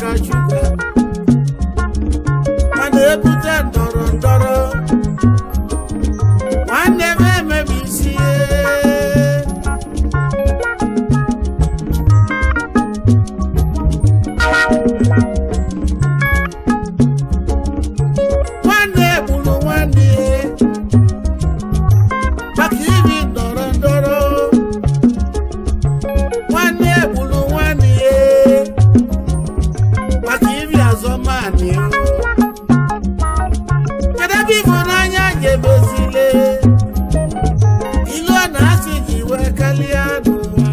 ka Chukwu mana ebute ndọrọ ndọrọ nwanne m emebi isi nwanne gburu nwanne maka iri ndọrọ ndọrọ nwanne gburu nwanne maka iri azọmani kedu ebe ịfụnanya ga-emezile ilu ọ na-asị ji wee kalịa n'ụwa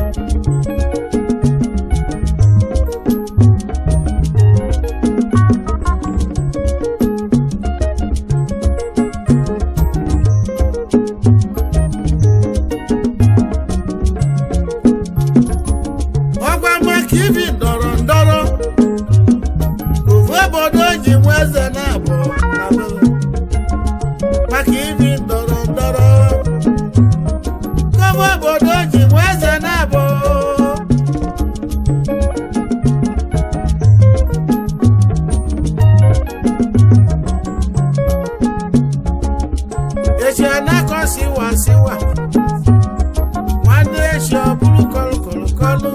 ọgwa maka ibi ndọrọ ndọrọ ofu obodo ji nwe eze na-abụ na be maka ibi ndọrọ ndọrọ gọva obodo ji nwe eze na-abụ echi anakọ siwa siwa nwanne echi ọ bụrụ kọlụ kọlụ kọlụ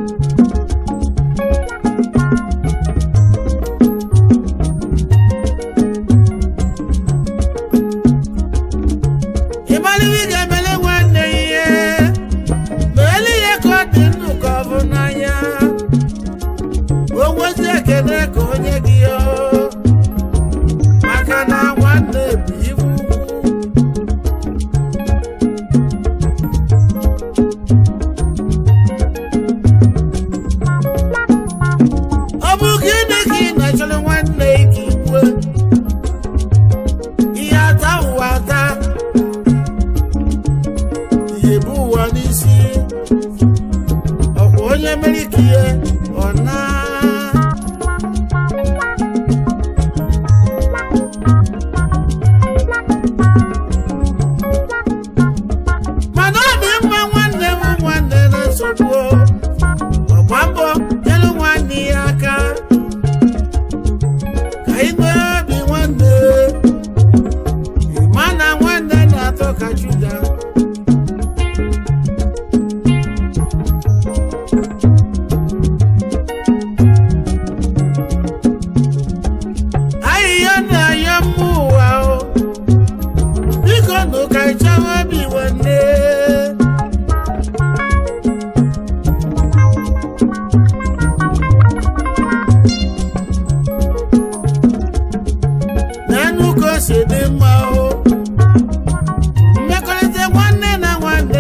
ịmalite ị ga-emele nwanne ya ihe ma ele ihe ka ọ dị ndụ ka ọ bụ n'anya o nwezi ekele ka onye gị ya maka na nwanne bụ ibu ọ bụ gịnị ka ị na-achọrọ nwanne gị kwue ihe ata ụwa ata ihe bụ ụwa n'isi ọkwa onye mere ka ihe ọ na mana ọ dị mma nwanne m nwanne na nsogbu ọgba mbọ nyere nwanne ya aka ka ị nwee obi nwanne ma na nwanne na-atọ ka Juda ahịhịa na-anya mma ụwa o biko nụ ka ịchawa obi nwanne n'enu ka o si dị mma o mmekọrịta nwanne na nwanne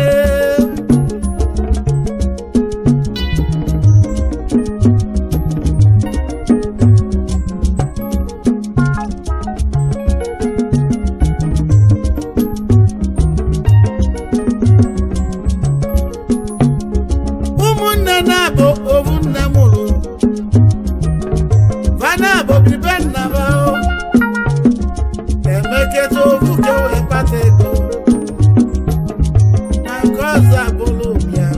ụmụnne na-abụ ovu nne mụrụ vana bụ bibe nna ha o emeketa ovu ka o wee kpata ego na nke ọzọ abụrụ ụbịa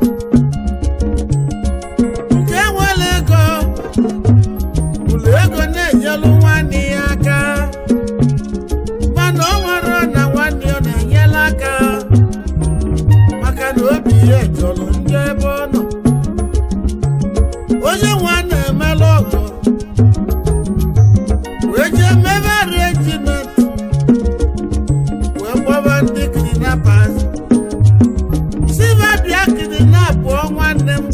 nke nwere ego ụlọ ego na-enyelu nwanne ya aka mana ọ nwere na nwanne ya na-enyela aka maka na obi ya jọrọ ndị ebe ọ nọ onye nwa na-emela ọgọ wee jee mebe regiment wee gbaba ndị kidnappers siva bịa kidnapụ nwanne m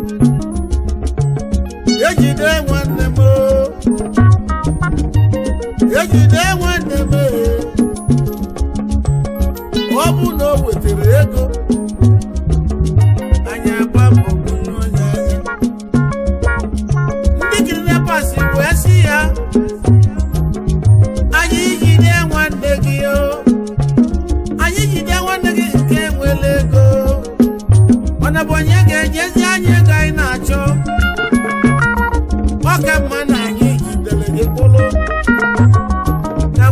ejide nwanne m o. ejide nwanne m e. ọ bụ na o wetara ego anyị agba mbọ bunye onye anya ndị kidnappers wee sị ya anyị jide nwanne gị o anyị jide nwanne gị nke nwere ego mana bụ onye ga-enyezi anyị ego anyị na-achọ ọ ka mma na anyị jidere gị kpụrụ ka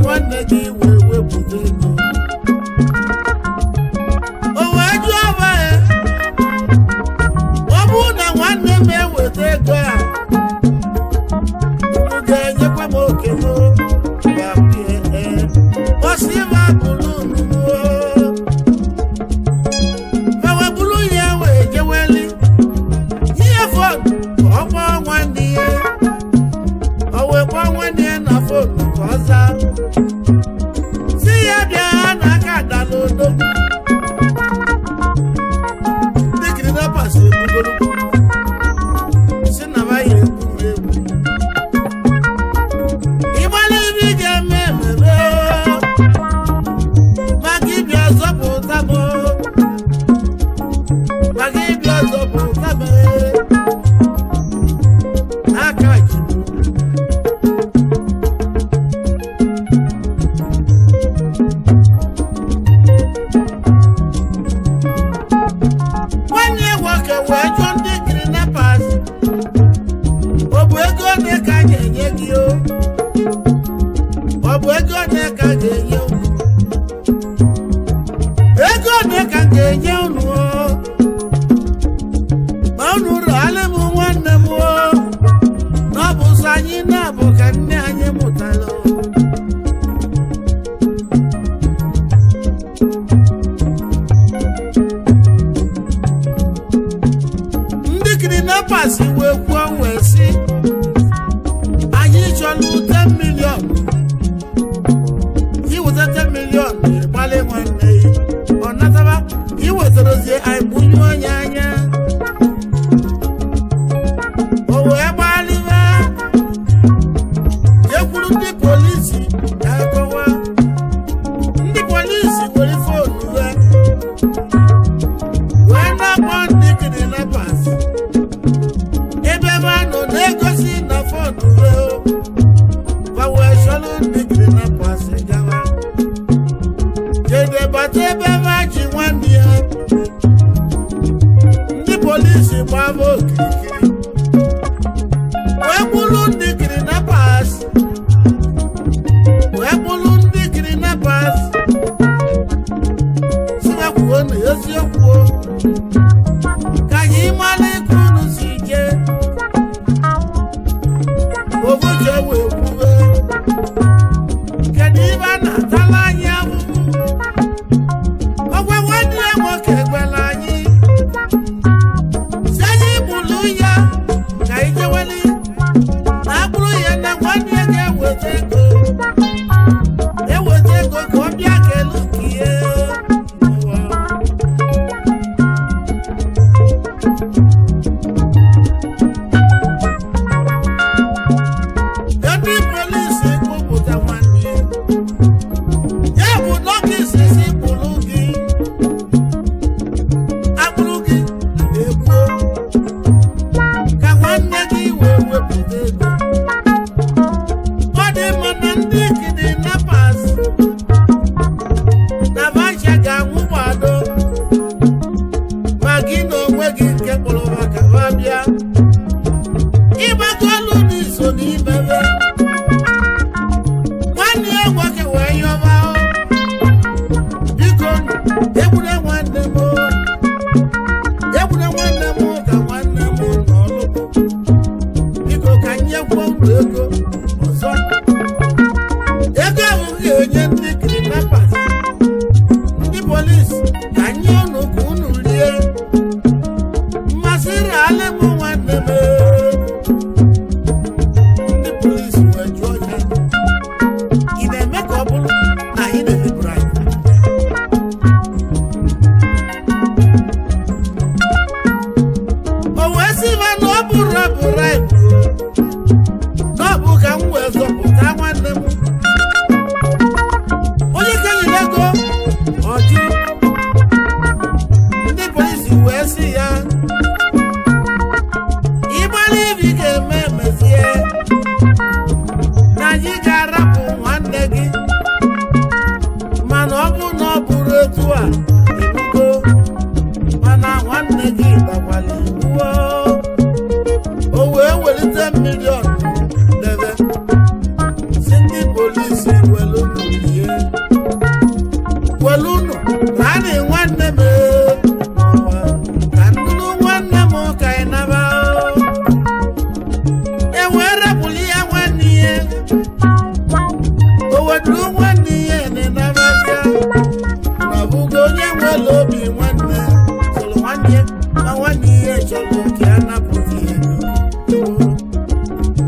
ga-enye unu o. ma unu rụọla m nwanne m o na ọ bụ sọ anyị na-abụ ka nne anyị mụtara o. ndị kidnappers wee kwuo wee sị anyị chọrọ 10 million iweta 10 million gbalị nwanne ya ọ nataba iwetarozie anyị gbunyu onye anya o wee gbalịwa jekwuru ndị polisi akọwa ndị polisi were fonu ha wee na-akpọ ndị kidnappers ebe ebe a nọ na-egosi na fonu ha fa wee chọrọ ndị kidnappers gawa jede bata ebe ebe a ji nwanne ya ndị polisi gbaba okirikiri wee gburu ndị kidnappers wee gburu ndị kidnappers si ha kwuo na eziokwu o. ka anyị mara ike unu si jee obodo wee kwuwe kedu ibe a na-atala anyị ahụhụ ọgwa nwanne ya nwoke gwara anyị si anyị gburu ya ka anyị jeweli na agbụrụ ya na nwanne ya ga-eweta ego eweta ego ka ọ bịa kelu ka ihe n'ụwa. ndị polisi kpụpụta nwanne ya ya bụ dọkịta si kpụrụ gị akpụrụ gị egbuo ka nwanne gị wee wepụta ego ọ dị mma na ndị kidnappers na vacha ga-anwụ gbado ma gị na onwe gị nke kpọrọ maka ha bịa ịgbakọ ọlụ dị so n'imebe nwanne ya nwoke wee yọba o. biko egbure nwanne m o. egbure nwanne m ka nwanne m n'ọlụ biko ka nyekwa unu ego ọzọ ego ahụ ga-enye ndị kidnappers ndị polisi ka nye unu ka unu rie mmasị rale m nwanne m ndị polisi wee jụọ ya ị na-eme ka ọ bụrụ na ị na-eme bribe o wee sị ma na ọ bụrụ bribe na ọ bụ ka m wee zọpụta nwanne m onye kenyere ego ọjụ ndị polisi wee sị ya ịgbara ibi ga-eme emezie na anyị ga-arapụ nwanne gị mana ọ bụ na ọ bụrụ etu a ebugo mana nwanne gị dakwala iwu o wee welite milion debe si ndị polisi welu ihe welu unu ka a na nwanne m n'ụwa ka nnụnụ nwanne m ka ị naba e wee rapụrụ ya nwanne ya o weduru nwanne ya n'ịnabata na ọ bụgo onye nwere obi nwanne chọrọ nwanne ma nwanne ya chọrọ ka a napụta ya ego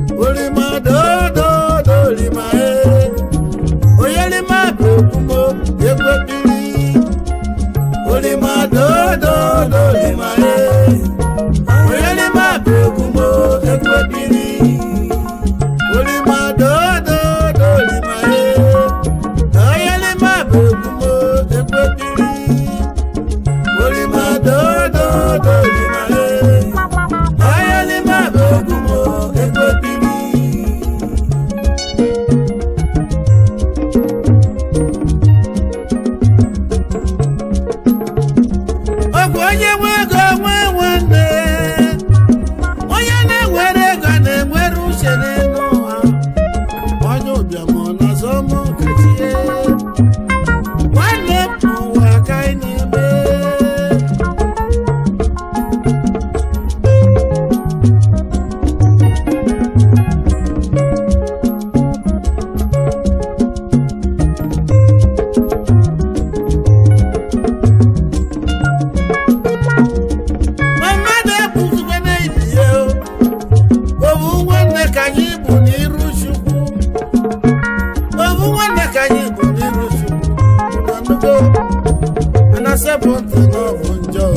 na-akpụ ntị n'ọbụ njọ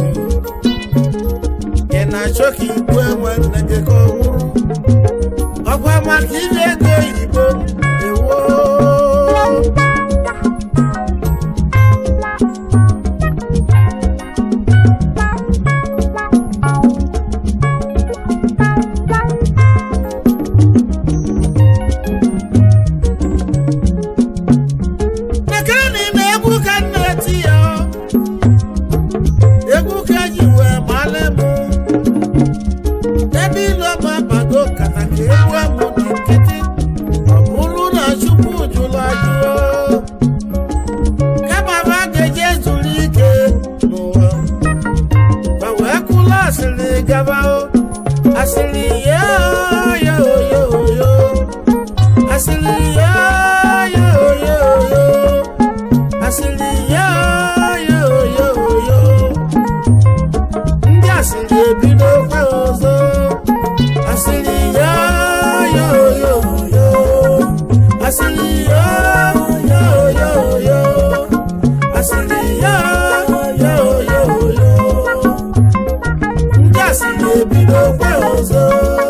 ị na-achọ ka igbu enwe nne gị ka ọ nwụrụ ọkwa maka iri ego oyibo ewo Mekani na egwu ka m na-eti ya egwu ka ji wee male m ebe ilo ma bago kata ka egwu amụ dị nkịtị ọ bụrụ na chukwu jụrụ ajụọ kama ma ga-eje zuru ike n'ụwa ma wee kwụla asịrị gaba o asịrị ya ya oyo oyo asịrị ya ya oyo oyo asịrị ya ya oyo oyo ndị asịrị ebido kwa ọzọ asịrị ya ya oyo oyo asịrị ya ya oyo oyo asịrị ya ya oyo oyo ndị asịrị ebido kwa ọzọ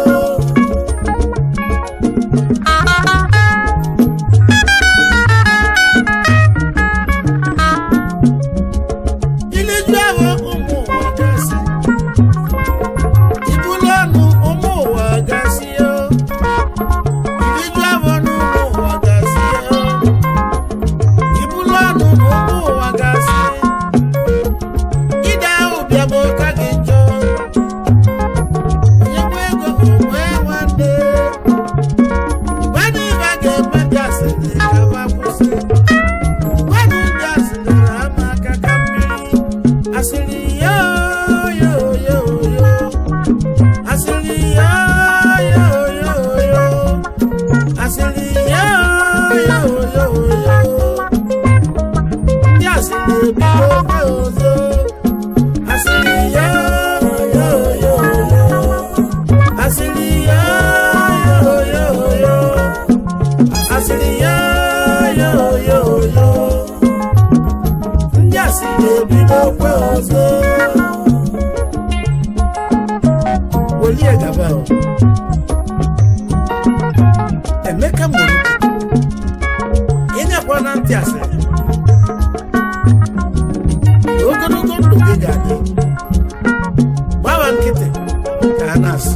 iliju ahụ ụmụ ụwa gasị ibulu ọnụ ụmụ ụwa gasị yo iliju ahụ n'ụmụ ụwa gasị yo ibulu ọnụ n'ụmụ ụwa gasị ide ahụ bịa bụ ka gị njọ onye nwe ego onwe nwanne gwadị ibe a ga-eme gasị ka ma kwụsị gwadị gasị na ama aka ka mmiri asịrị yo yo yo yo asịrị yo yo yo yo asịrị yo yo yo yo ndị asịrị ebido ofe ọzọ asịrị yo yo yo yo asịrị yo yo yo yo asịrị yo yo yo yo ndị asịrị ebido okwe ọzọ welie gaba o. emeka mụrụ ịnyekwa na ntị asịrị ogologo ndụ gị ga-adị gbawa nkịtị ka a na-asị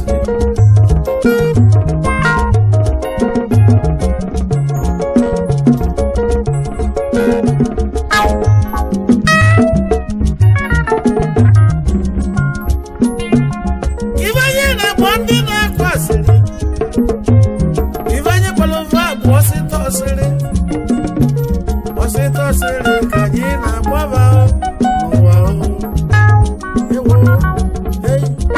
Ifeanyi na-akpọ ndị na-akụ asịrị Ifeanyi kpọrọ ofe abụ ọsịta ọsịrị ọsịta ọsịrị ka anyị na-agbaba n'ụwa o. Ewo, ei.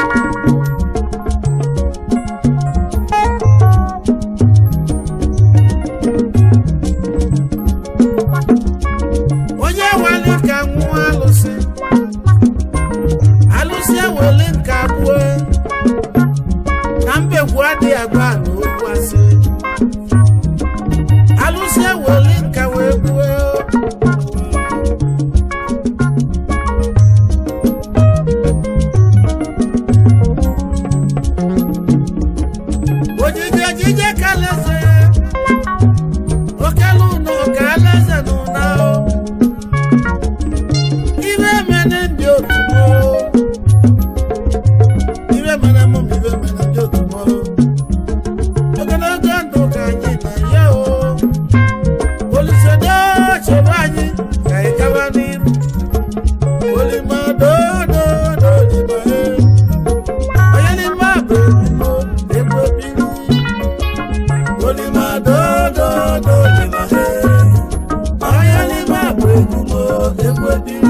onye nwale ka nwụọ alụsị alụsị ewele nke abụọ na mbegwu adịghị agba na okwu asị alụsị ewele nka wee gbuo ojije ejije ka alaeze okelu ụnọ ka alaeze na ụna o ibe mene ndị otu m o. ibe mere mụ ma ibe mere ndị otu m o. ogologo ndụ ka anyị na-enye o olusedo chebe anyị ka anyị gaba n'iru olimadododo onye n'ime abụ ebimo ebe obiri olimadododo onye n'ime abụ ebimo ebe obiri